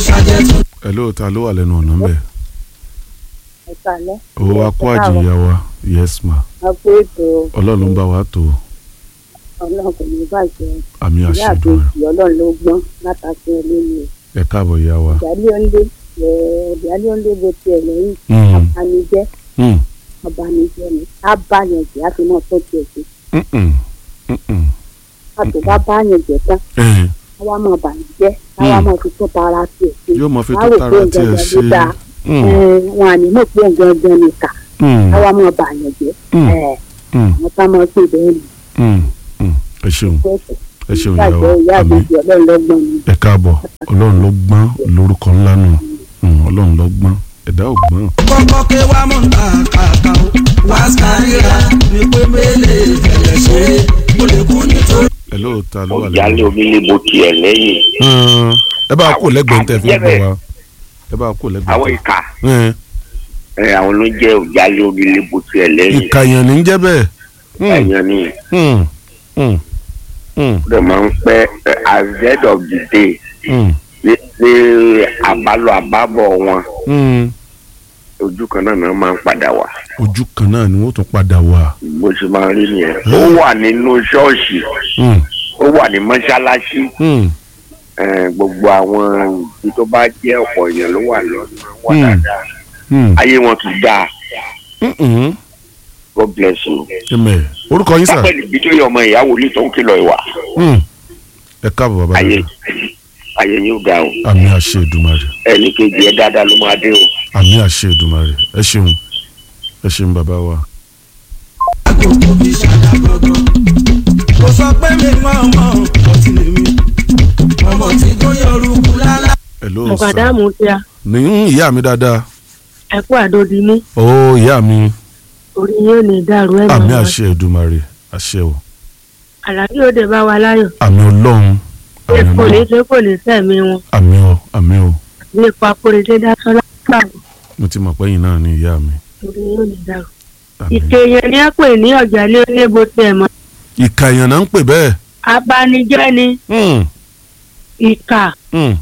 hello ta ló wà lẹ́nu ọ̀nà ńbẹ̀ ìsàlẹ̀. owó akó àjìyà wa yes ma àpò ètò ọlọ́run ń bá wa tó ọlọ́run kò ní bàjẹ́ àmì ìyá àṣẹdùn àbèjì ọlọ́run ló gbọ́n látàkì ẹlẹ́yìn ẹ káàbọ̀ ìyá wa. ìyáálé ọ̀nlé ìyáálé ọ̀nlé bó tiẹ̀ lẹ́yìn Mm, abanijẹ́ mm, abanijẹ́ ni á bá yẹn jẹ́ á fi mọ́ tó tiẹ̀ sí mm, mm, mm, mm. àtò bá bá yẹn jẹ́ tán Eh, káwá mọ̀ bànújẹ́ káwá mọ̀ fi tó tara tiẹ̀ sí yóò mọ fi Wá tó rò tara pé tiẹ̀ gangan ṣe ló dáa. Mm, Eh, wọn à ní mọ̀ pé gangan ni kà mm, káwá mọ̀ bàyàn jẹ́ Mm. Eh, mm, àwọn ká mọ̀ pé bẹ́ẹ̀ ni mm, mm. ẹ ṣeun pẹ́ẹ́sì ẹ ṣeun ìyá wa bàjẹ́ ìyá àmì àbèjì ọlọ́run ló gbọ́n ni ẹ káàbọ̀ ọlọ́run ló gbọ́n lórúkọ ńlá nù Mm, ọlọ́run ló gbọ́n ẹ̀dá ò gbọ́n. kọ́kọ́ ké wá mọ̀ nta kàkà o wá sàríra ní pé mélèé fẹ̀lẹ̀ ṣe é ó lè kú nítorí. hello ta ló wà ọ̀jálẹ̀ lẹ́nu. omi lè bo tiẹ̀ lẹ́yìn Mm, ẹ bá kó lẹ́gbẹ̀ẹ́ tẹ̀ fi ń bọ̀ wá ẹ bá kó àwọn lẹ́gbẹ̀ẹ́ ìka tẹ̀. ẹ, àwọn ló jẹ́ ọ̀jálẹ̀ omi lè bo tiẹ̀ lẹ́yìn ìkàyàn ní jẹ́ bẹ́ẹ̀. Mm, ẹ̀yàn ni mm, mm, mm, ó dẹ̀ máa ń pẹ́ ẹ, at the end of the day mm, ní ní àbálọ àbábọ̀ wọn mm. ojú kan náà náà máa ń padà wá ojú kan náà ni wọ́n tún padà wá. bó ṣe máa ń rí nìyẹn ó wà nínú ṣọ́ọ̀ṣì Mm, ó wà ní mọ́ṣáláṣí mm, ẹ, gbogbo àwọn ibi tó bá jẹ́ ọ̀pọ̀ èèyàn ló wà lọ́nà wà Hmm. dáadáa mm, ayé wọn tún dáa mm, mm. God bless you. Amen. orúkọ yín sà. sápẹ́lì bí tó yẹ ọmọ ìyàwó ní tó ń kìlọ̀ ìwà Mm. ẹ káàbọ̀ bàbá ayé dada ayé yóò ga o àmì àṣẹ Èdùmàrè ẹnì kejì ẹ dáadáa ló máa dé o. àmì àṣẹ Èdùmàrè ẹ ṣeun ẹ ṣeun bàbá wa. àgòkò mi ṣàdá gbọ̀ngàn. kò sọ pé mi mọ̀ mọ̀ ọtí lè mi. ọmọ tí tó yọrùkú lálá. hello sà mọ̀kàdámù tí a ní ìyá mi dáadáa ẹ̀kú àdódimú ó ìyá mi orí yóò ní dàrú ẹ̀ àmì àṣẹ Èdùmàrè àṣẹ o àlàbí òde bá wa láyọ̀ àmì Ọlọ́run àmì kò ní Ọlọ́run ṣe kò ní sẹ́mi wọn àmì o àmì o nípa kórèdé dásọ́lá pàgọ́ mo ti mọ̀ pé yín náà ni ìyá mi orí yóò ní dàrú. àmì. ìkẹyìn ni a pè ní ọ̀jàlé oníbo tiẹ̀ mọ́ ìkàyàn náà ń pè bẹ́ẹ̀. abanijẹ́ ni Mm, ìkà mm,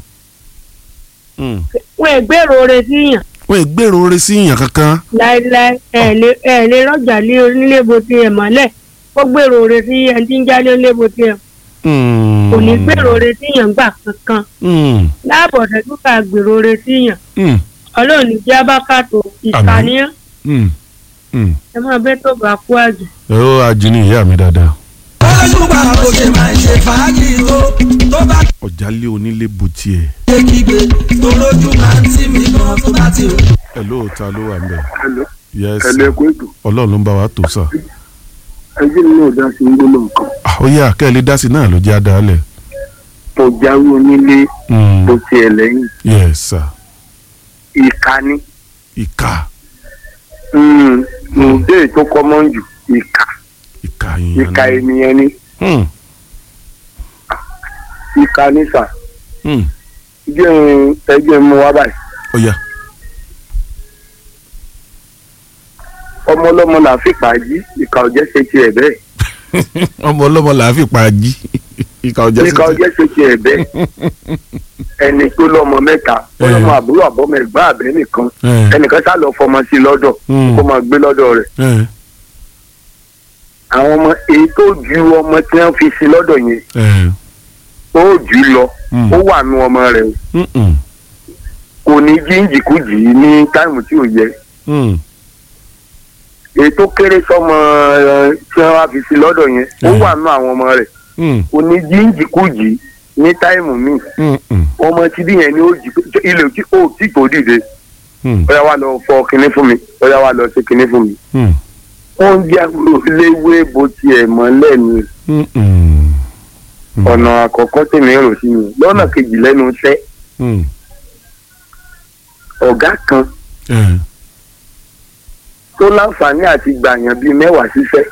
mm. wọn ìgbèrò rẹ síyàn wọ́n ì gbèrò oore sí ìyàn kankan. láéláé ẹ̀ lè ẹ̀ lè rọ̀jàlé onílébo tiẹ̀ mọ́lẹ̀ ó gbèrò rẹ sí ẹni tí ń jálé onílébo tiẹ̀ Mm, kò ní gbèrò rẹ síyàn gbà kankan mm, láàbọ̀ tẹ́tù ká gbèrò rẹ síyàn mm, ọlọ́run ní jẹ́ abákàtó ìkànnìyàn mm, mm. ẹ máa bẹ́ tó bá kú àjò. ẹ ó ajínigbé ìyá mi dáadáa. ọlọ́dún bá bó ṣe máa ń ṣe fàájì tó tó bá ọ̀jálé onílé bu tiẹ̀. ké kígbe tó lójú máa ń tì mí gan tó bá ti rò. ẹ lóòótọ́ ló wà ń bẹ̀. Hello. yes ẹlẹ́kùn ètò ọlọ́run ló ń bá wa tó sà. ẹjẹ́ mi náà dá sí ń gbóná nǹkan Ah, ó yà kẹ́lẹ́ dá sí náà ló jẹ́ àdáálẹ̀. tó jáwé onílé Mm, tó tiẹ̀ lẹ́yìn yes sir. ìka ni ìka ǹdẹ́ tó kọ́mọ́ jù ìka ìka yìnyín. ìka ènìyàn ni Mm, ìka ní sà mm. jẹ́ ń- ẹjẹ́ mu wá báyìí ó yà ọmọ ọlọ́mọ là fi pàjí ìka ọ̀jẹ́ ṣe tiẹ̀ bẹ́ẹ̀ ọmọ ọlọ́mọ là á fi pa jí ìka ọjà ìka ọ̀jẹ́ ṣe tiẹ̀ bẹ́ẹ̀ ẹni tó lọ́mọ mẹ́ta ọlọ́mọ àbúrò àbọ́mọ ẹ̀gbọ́n àbẹ́ nìkan ẹnìkan sá lọ fọmọ sí lọ́dọ̀ kó máa gbé lọ́dọ̀ rẹ̀ àwọn ọmọ èyí tó ju ọmọ tí wọ́n fi sí lọ́dọ̀ yẹn ó jù ú lọ ó wà nù ọmọ rẹ̀ o kò ní jíǹjìkújì ní táìmù tí ò yẹ èyí tó kéré sọmọ ẹ, tí wọ́n wá fi sí lọ́dọ̀ yẹn ó Mm. wà nù àwọn ọmọ rẹ̀ kò ní jíǹjìkújì ní táìmù míì ọmọ tí bí yẹn ni ó jì ilé tí ó tí kò dìde ó yá wá lọ fọ kinní fún mi ó yá wá lọ ṣe kinní fún mi wọ́n ń jẹ́ àbúrò léwé bó tiẹ̀ mọ́lẹ̀ ni ọ̀nà àkọ́kọ́ tèmi rò sí mi lọ́nà kejì lẹ́nu iṣẹ́ ọ̀gá kan tó láǹfààní àti gbàyàn bíi mẹ́wàá ṣiṣẹ́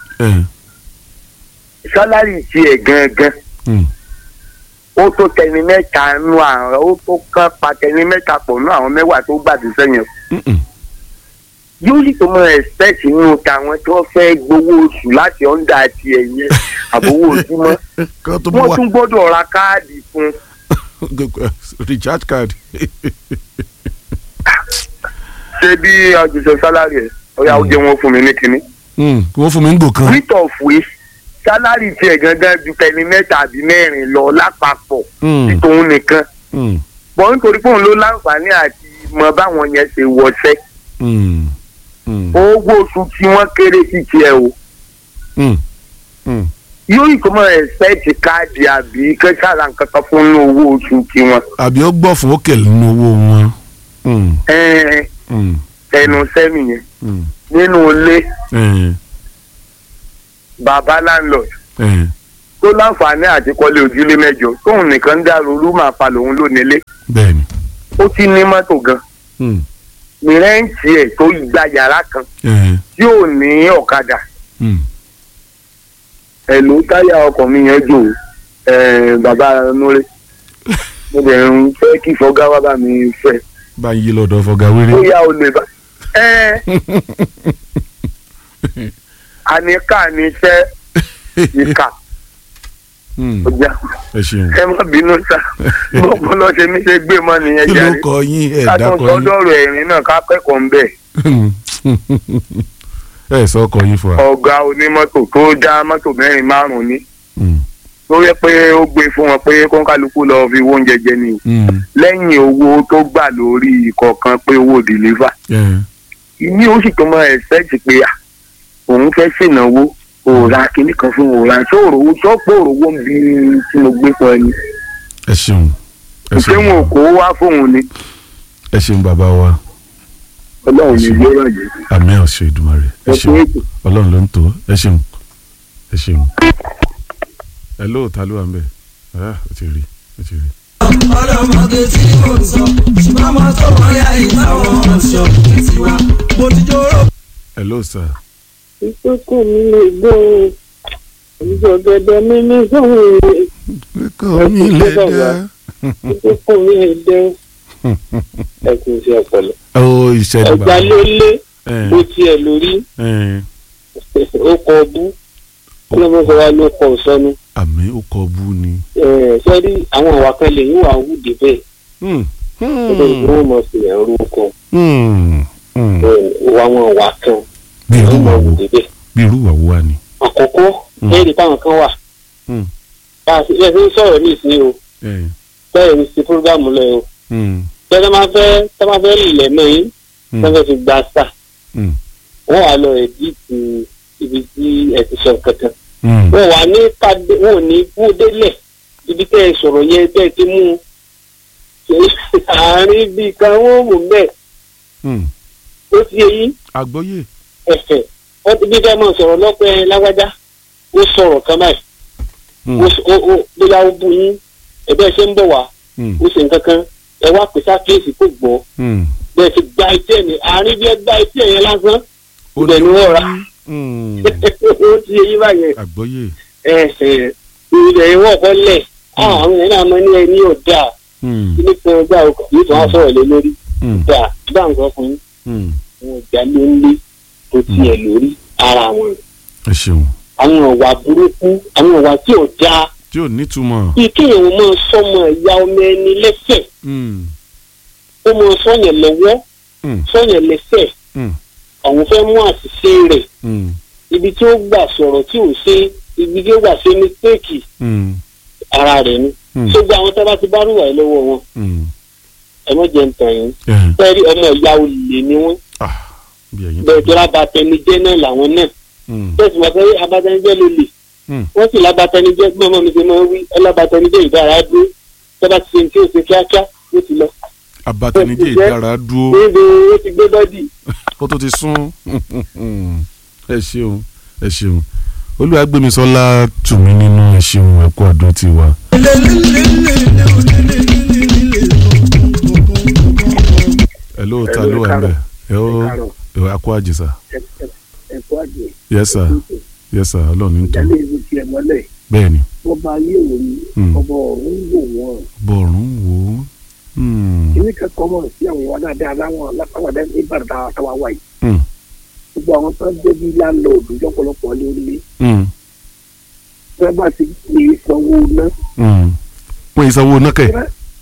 sálárì tiẹ̀ gangan ó tó tẹni mẹ́ta nú àwọn ó tó kán pa tẹni mẹ́ta pọ̀ nú àwọn mẹ́wàá tó gbàdúrà yẹn yóò sì tó mọ ẹ̀spẹ̀tì nínú tàwọn tó fẹ́ gbowó oṣù láti ọ̀ndà tiẹ̀ yẹn àbówó ojúmọ́ kan tó wọ́n wá tún gbọ́dọ̀ ra káàdì fún recharge card. ṣé bí ọjọ́sọ sálárì ẹ̀ ọ̀yà ó jẹ́ wọn fún mi ní kinní. Hmm, wọ́n fún mi ń gò kan. rate of waste sálárì tiẹ̀ gangan ju tẹni mẹ́ta àbí mẹ́rin lọ lápapọ̀ Hmm, tí tòun nìkan. hmm, bọ́ nítorí pé òun ló láǹfààní àti mọ báwọn yẹn ṣe wọṣẹ́ hmm, hmm, owó oṣù tí wọ́n kéré sí tiẹ̀ o hmm, hmm. yóò ìkọ́mọ ẹ̀sẹ̀tì káàdì àbí kẹ́sàrà nǹkan kan fún inú owó oṣù tiwọn. àbí ó gbọ́ fún òkè nínú owó wọn. Hmm, ẹ̀ẹ́n hmm, ẹnu sẹ́mi yẹn hmm, nínú ilé eh, bàbá landlord eh, tó láǹfààní àti kọ́lé ojúlé mẹ́jọ tóun nìkan ń dàrú rúmà pa lòun ló nílé bẹ́ẹ̀ni. ó ti ní mọ́tò gan Hmm, ní rẹ́ǹtì ẹ̀ tó gba yàrá kan eh, tí ò ní ọ̀kadà hmm. ẹ̀lú táyà ọkọ̀ mi yẹn jò ẹ̀ bàbá núrẹ́ mo dẹ̀ ń fẹ́ kí fọ́gá wá bá mi fẹ́ bá ń yí lọ́dọ̀ fọgá wéré. bóyá o lè bá ẹ àníkà ní iṣẹ́ ìkà Hmm, ọjà ẹ ṣeun. ẹ má bínú sá bọ́pọ̀ lọ ṣe mí ṣe gbé mọ́ nìyẹn kí ló jáde kọ yín ẹ ká tó dákọ yín. sọdọ̀rọ̀ ẹ̀rín náà ká kẹ́kọ̀ọ́ ń bẹ̀ ẹ sọ ọkọ yín fún wa. ọ̀gá onímọ́tò tó já mọ́tò mẹ́rin márùn-ún ní Hmm, tó yẹ pé ó gbé fún wọn pé kọ́ńkálukú lọ fi owó oúnjẹ jẹ ni o hmm, lẹ́yìn owó tó gbà lórí ìkọ̀ọ̀kan pé owó dìlífà eh, ní ó sì tó mọ ẹ̀sẹ̀tì pé à òun fẹ́ ṣènáwó òòrà kìíní kan fún òòrà sóòrò sọ́pọ̀ òrówó ń bi tí mo gbé pọ̀ ni ẹ ṣeun. ẹ ṣé ṣeun. wọn ò kó wá fóun ni ẹ ṣeun bàbá wa ọlọ́run ní Ṣé- ilé ràjẹ́ àmì ọ̀ṣẹ́ ìdùmarè ẹ ẹ ṣeun fún ètò. ọlọ́run ló ń tó ẹ ṣeun ẹ ṣeun. ẹ lóòótá ló wà ń bẹ̀ ẹ ó ti rí ó ti rí. ọlọ́mọge tí mò ń sọ ṣùgbọ́n mo tó wọ́n yá ìbáwọn ọ̀ṣọ́ tiwa mo ti jóró. ẹ lóòótá ìkókò mi lè gbọ́ ìjọ̀gẹ̀dẹ̀ mi ní sóhun kọ́ mi lè dá. ìkókò mi lè dẹ́ ẹ kì í ṣe ọ̀pọ̀lọ. ó ìṣẹ̀lẹ̀ ẹ̀gbá ló lé ẹ bó tiẹ̀ lórí ẹ ó kọ bú ọlọ́mọkọ wa ló kọ sọnù àmì ó kọ bú ni. sẹ́rí àwọn àwa kan lè yín wà wù débẹ̀ Hmm, ó lè ní wọ́n mọ̀ sí ẹ̀rú kan hmm, hmm. wà wọn wà kan bí irú wọ́n wà mọ̀ wù wo débẹ̀. bí irú wà wo wà ni. àkọ́kọ́ Mm. lẹ́yìn táwọn kan wà Hmm, bá a ṣe ẹ fi ń sọ̀rọ̀ ní ìsín o ẹ, bẹ́ẹ̀ ni ti fúrúgàmù lọ o hmm, tẹ́lẹ̀ máa fẹ́ tẹ́lẹ̀ máa fẹ́ lẹ̀ mọ́ yín hmm, tẹ́lẹ̀ fi gba sà hmm, wọ́n wà lọ ẹ̀díìtì ibi tí ẹ ti sọ kankan hmm. wọ́n wà ní pàdé wọ́n ò ní kú délẹ̀ ibi tẹ́ ẹ sọ̀rọ̀ yẹn tẹ́ ẹ ti mú un àárín bíi kan wọ́n mú bẹ́ẹ̀ Hmm. ó ti yẹ yín àgbọ́yé. ẹ̀fẹ̀ wọ́n ti bí fẹ́ mọ̀ sọ̀rọ̀ lọ́pẹ́ lágbájá ó sọ̀rọ̀ kan báyìí Hmm, ó ó ó bóyá ó bu yín ẹ̀bẹ́ ṣe ń bọ̀ wá hmm, ó ṣe nǹkan kan ẹ wá pèsè àkíyèsí kò gbọ́ hmm. bẹ́ẹ̀ ti gba etí ẹ̀ ní àárín bí ẹ gba etí ẹ̀ yẹn lásán ó ibẹ̀ ni wọ́n rà Hmm, ó ti yẹ yín báyẹn àgbọ́yé. ẹ ẹ ibẹ̀ yẹn wọ́n kọ́ lẹ̀ àwọn èèyàn náà máa ní ẹ ní ọ̀dà Hmm, kíní kan ọgbà ọkọ̀ yìí tó wá sọ̀rọ̀ lé lórí hmm, ọ̀dà gbà ń sọ fún yín hmm. wọn ìjà ló ń lé tó tiẹ̀ lórí ara wọn ẹ ṣeun àwọn ọ̀wà burúkú àwọn ọ̀wà tí ò dáa tí ò nítumọ̀. bí kéèyàn ó máa sọmọ ìyá ọmọ ẹni lẹ́sẹ̀ Hmm, ó máa sọyàn lọ́wọ́ hmm, sọyàn lẹ́sẹ̀ hmm, àwọn fẹ́ mú àṣìṣe rẹ̀ hmm, ibi tí ó gbà sọ̀rọ̀ tí ò ṣe ibi tí ó gbà ṣe mistake hmm, ara rẹ̀ ni hmm, ṣùgbọ́n àwọn tó bá ti bá rúwà lọ́wọ́ wọn hmm. ẹ mọ̀ jẹ́ ń tàn yín Eh, fẹ́ẹ́rí ọmọ ìyá olè ni wọ́n ah, bí ẹ̀yin bẹ́ẹ̀ tó lábàtẹnijẹ́ náà làwọn náà Hmm, bẹ́ẹ̀ sì wọ́n sọ pé abatẹnijẹ́ ló lè hmm, wọ́n sì lábàtẹnijẹ́ gbọ́mọ mi ṣe máa ń wí ọlábàtẹnijẹ́ ìdára dúró tó bá ti ṣe ní tí ó ṣe kíákíá ó ti lọ abatẹnijẹ́ ìdára dúró níbi ó ti gbé bọ́dì ó tó ti sún ẹ ṣeun ẹ ṣeun olúwàgbémisọ́lá tù mí nínú ẹ ṣeun ẹ kú àdó tiwa. ẹ lóòótá ló wà ń bẹ̀ ẹ ó ẹ wá kó àjèsà ẹ̀kọ́ àjẹ́ yes sir yes sir ọlọ́run ní tó ìdálé ìlú tiẹ̀ mọ́lẹ̀ bẹ́ẹ̀ ni wọ́n bá yé òun Hmm. ọmọ ọ̀run wò wọ́n bọ̀rùn wò ó. Hmm, kíní kẹ́kọ̀ọ́ mọ̀ sí àwọn ìwà dáadáa láwọn alápàdé ní ìbàdàn àtàwọn àwa yìí hmm, gbogbo àwọn tó ń débi láńlọ́ọ̀dù lọ́pọ̀lọpọ̀ lé onílé hmm, fẹ́ bá ti pè é sanwó ná hmm. wọ́n yìí sanwó náà kẹ̀.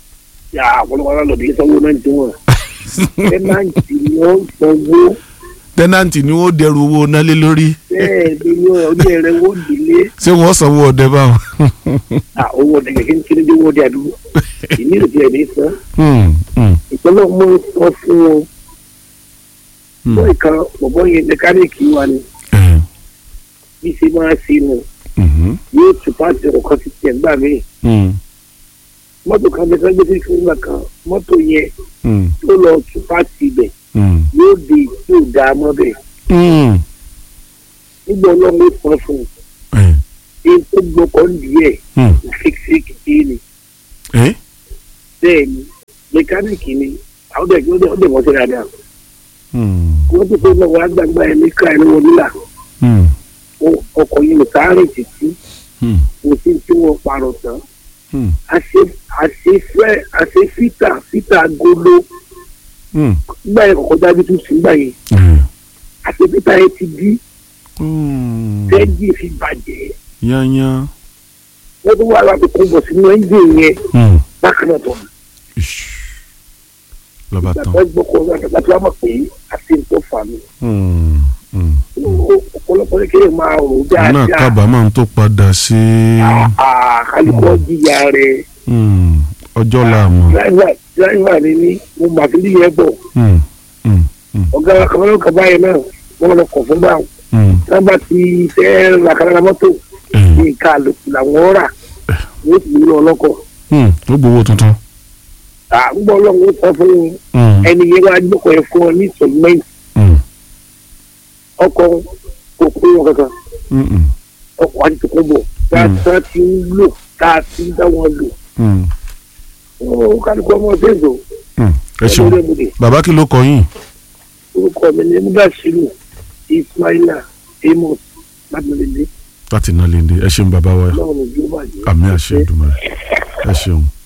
yà ọ̀pọ̀lọpọ̀ alálọ̀dé sanwó náà ti wọ̀n tẹ́nàntì ni wọ́n sanwó tẹ́nàntì ni wọ́n dẹrù owó nálé lórí bẹ́ẹ̀ ni wọ́n ọdún ẹ̀rẹ́ wọ́n délé ṣé wọ́n sanwó ọdẹ báwọn. owó ọdẹ kẹ̀kẹ́ ń kiri dé owó ọdẹ àdúgbò ìní ìrètí ẹ̀ ní sàn Hmm, hmm, ìpínlẹ̀ mú sọ fún wọn hmm. wọ́n ìkan bọ̀bọ̀ yẹn mẹkáníìkì wa ni Eh, bí ṣe máa ṣe nù mhm, yóò tún pàṣẹ ọkọ̀ ti tẹ̀ gbà mí hmm, mọ́tò kan bẹ́ẹ̀ sẹ́gbẹ́ sí ìfúnná kan mọ́tò yẹn hmm, tó lọ tún pàṣẹ ibẹ̀ hmm, yóò di yóò dá a mọ́ bẹ́ẹ̀ hmm. nígbà ọlọ́run ó sọ fún un Eh, èyí tó gbọ́kọ̀ ń di ẹ̀ hmm. fíkífíkì kí ni Eh, bẹ́ẹ̀ ni mẹkáníìkì ni àwọn ọdẹ ọdẹ ọdẹ mọ́tò dáadáa hmm, wọ́n ti fẹ́ náà wọ́n á gbàgbá ẹ̀ ní káà ní wọn nílà hmm, Ó- ọkọ̀ yìí ò sáré títí hmm, kò sí tí wọ́n parọ̀ tán hmm, àṣe àṣefẹ́ àṣefítà fítà golo hmm. gbà yẹn kọ̀kọ́ dájú tún sí gbà yẹn Eh, àṣefítà yẹn ti di hmm. tẹ́jì fi bàjẹ́ yányán. wọ́n tún wà láti kó bọ̀ sínú ẹ́ńjìn yẹn Hmm. bákan náà tọ̀ Ish. lọ́ba tán. gbàgbọ́ gbọ́kọ̀ láti wá mọ̀ pé àti ń tó fà mí Hmm, hmm. ọ̀pọ̀lọpọ̀ ní kéèyàn máa rò ó náà dáadáa kábàámọ̀ tó padà sí kálukọ́ jìyà rẹ̀ hmm, ọjọ́ làmọ̀. dráìvà ni ní mo mà fi yẹ bọ̀ Hmm, hmm, hmm, ọ̀gá akọ̀wé kaba yẹn náà wọ́n lọ kọ̀ fún báwọn hmm. sábà ti fẹ́ làkàrà mọ́tò Eh, ní nǹkan àlòkù làwọn rà wọ́n ti lọ ọlọ́kọ̀ hmm. ó gbowó tuntun. àgbọ̀ ọlọ́run ó sọ fún Hmm, ẹni yẹn wá gbọ́kọ̀ yẹn fún ọ ní sọ̀gbẹ́ǹtì hmm, ọkọ̀ kò kó wọn kankan hmm, hmm, ọkọ̀ àti tó kó bọ̀ tá a ti ń lò tá a ti ń dá wọn lò hmm, ó kálukọ́ ọmọ ṣèǹdò hmm. ẹ ṣeun ọlọ́dẹ̀bùdè bàbá kí ló kọ yín. orúkọ mi ní mudasiru ismaila amos lábẹ́lẹ́lẹ́ láti iná lè dé ẹ ṣeun bàbá wa lọ́wọ́ ní ìjọba yìí. àmì àṣẹ ìdùnnú ẹ ṣeun.